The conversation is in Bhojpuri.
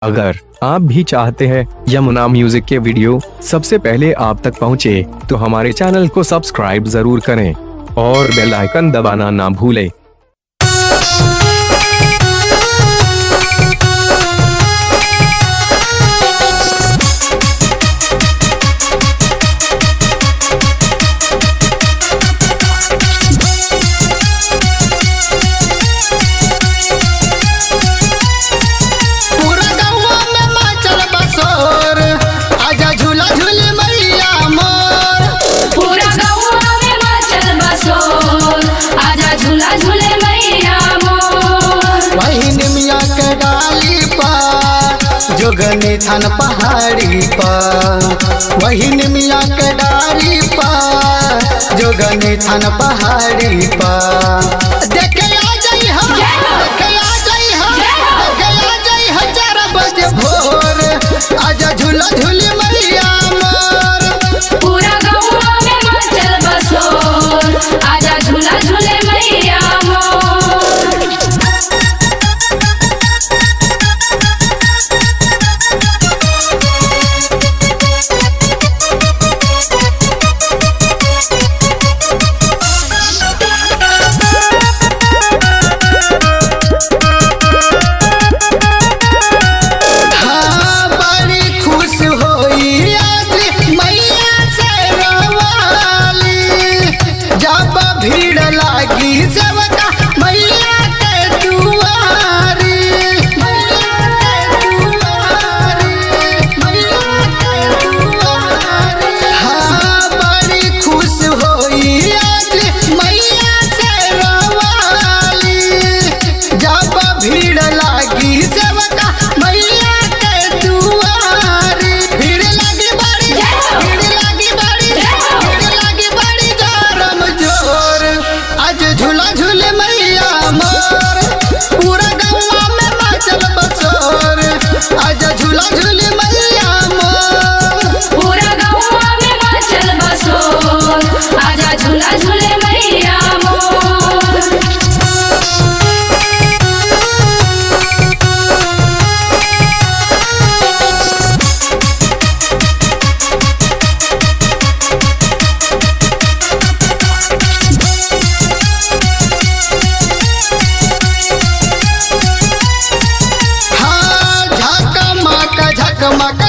अगर आप भी चाहते हैं यमुना म्यूजिक के वीडियो सबसे पहले आप तक पहुंचे, तो हमारे चैनल को सब्सक्राइब जरूर करें और बेल आइकन दबाना ना भूलें पूरा गौवा में माचल बसोर आजा झूला झूल मैया मोर पूरा गौवा में मचल बसोर आजा झूला झूले मैया मोर वही निमिया के डाली पर जोगनी थान पहाड़ी पर वही निमिया के डाली पर जोगनी थान पहाड़ी पर देखे आ जाई हम देखे आ जाई हम देखे आ जाई हम चार बजे भोर आजा झूला झूल मैया मोर पूरा गौवा में मचल बसोर आजा झूला झूले मैया मोर हाँ बड़ी खुश होई आज मैया से रवाली जब भीड़ लागी सबका मैया के दुआरी मैया के दुआरी मैया के दुआरी हाँ बड़ी खुश होई आज मैया से रवाली जब भीड़ लागी सबका मैया के दुआरी भीड़ लागी बड़ी भीड़ लागी बड़ी भीड़ लागी बड़ी गरम जोर आज झूला झूल मैया मोर पूरा गौवा में मचल बसोर आज झूला झूल मैया मोर पूरा गौवा में मचल बसोर आजा झूला झूले मैया मोर हाँ झकमक झकमक